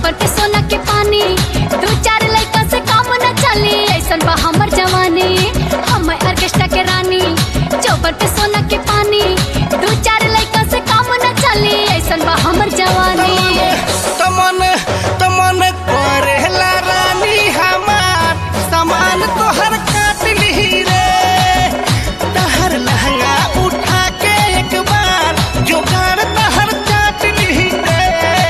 चौपट सोना के पानी दो चार लड़का से काम न चली ऐसन बा हमर जवानी हम ऑर्केस्ट्रा के रानी चौपट सोना के पानी दो चार लड़का से काम न चली ऐसन बा हमर जवानी तमन तमन करेला रानी हमार सामान तोहर काट ली रे तहर लहंगा उठा के एक बार जोगाड़ तहर चाट ली रे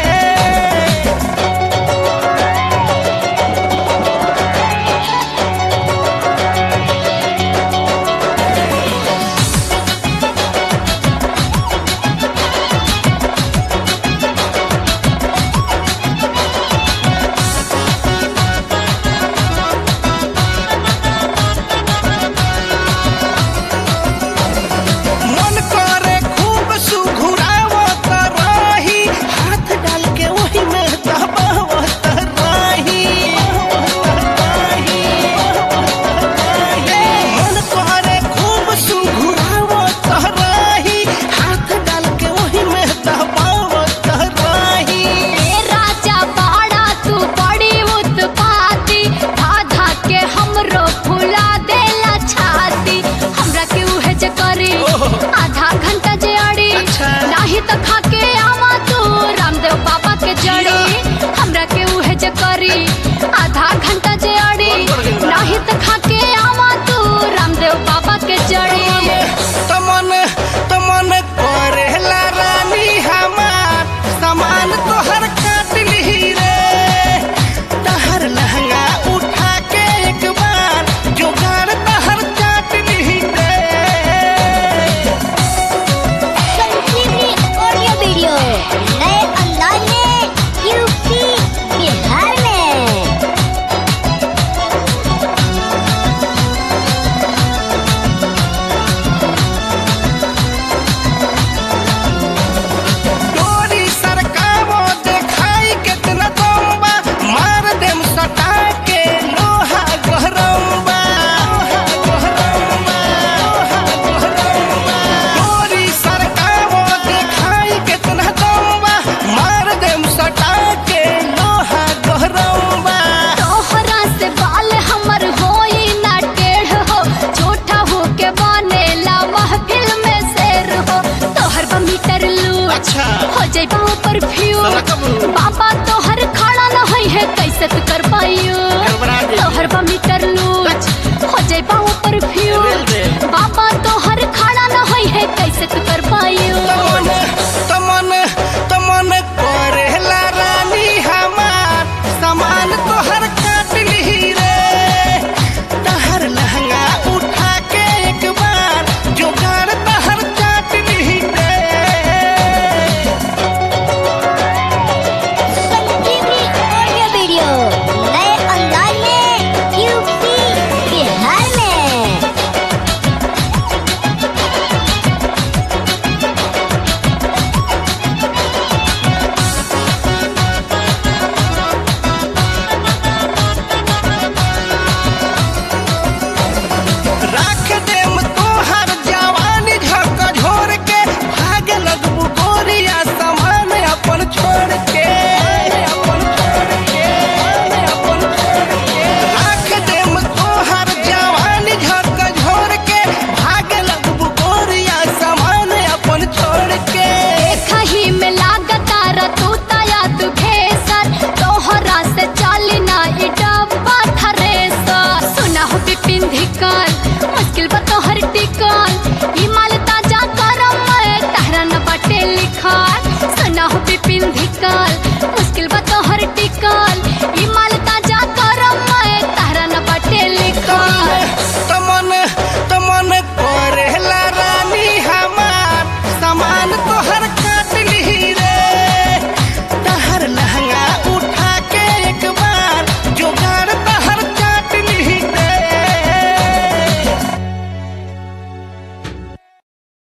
मन करे खूब सुघुरावत रही हाथ डाल के वही में दबावत रही मन करे खूब सुघुरावत रही हाथ डाल के वही में दबावत रही ए राजा बाड़ा तू बड़ी उत्पाती आधा के हमरो फुला देला छाती हमरा के उहे जे करी आधा घंटा जे अड़ी अच्छा। नाही त खा के आवा तू रामदेव बाबा के जड़ी हमरा के उहे जे करी आधा घंटा जे अड़ी नाही त खा के आवा तू रामदेव बाबा के जड़ी तमन तमन करेला रानी हमार सामान तोहर काट ली रे तहर लहंगा उठा के एक बार जोगाड़ तहर चाट ली रे संजीवनी ऑडियो वीडियो नए अंदाज में यूपी बिहार में डोरी सरकावो देखाई केतना दम्बा मार देम सटा के लोहा गहरम्बा डोरी सरकावो देखाई केतना दम्बा मार देम सटा के लोहा गहरम्बा तोहरा से बाल हमर होई ना टेढ़ हो छोटा हो के बनेला महफिल में शेर हो तोहर बा मीटर लू अच्छा। हो जाइबा ऊपर फ्यू साला कबू। बाबा तोहर खड़ा न होई है कैसे तू कर पाइयो गड़बड़ा गई। तोहर बा मीटर लू हो जाइबा ऊपर फ्यू रेल दे। बाबा तोहर खड़ा न होई है कैसे तू कर पाइयो तमन तमन तमन करेला रानी हमार सामान तोहर काट ली रे तहर लहंगा उठा के एक बार जोगाड़ तहर चाट ली रे संजीवनी ऑडियो वीडियो नए अंदाज में यूपी बिहार में राख देम तोहर जवानी झक झोर के भाग लगबू गोरिया सामान अपन छोड़ के अपन छोड़ के अपन छोड़ के राख देम तोहर जवानी झक झोर के भाग लगबू गोरिया सामान अपन छोड़ के कहीं में लागता रतू तया तू खेसर तोहरा से चाली ना ई डब्बा थरेसर सुना हो बिपिन धिकल मुश्किल बा तोहर टिकल ई माल ताजा करम में तहरा न बाटे लिखल सुना हो बिपिन धिकल मुश्किल बा तोहर टिकल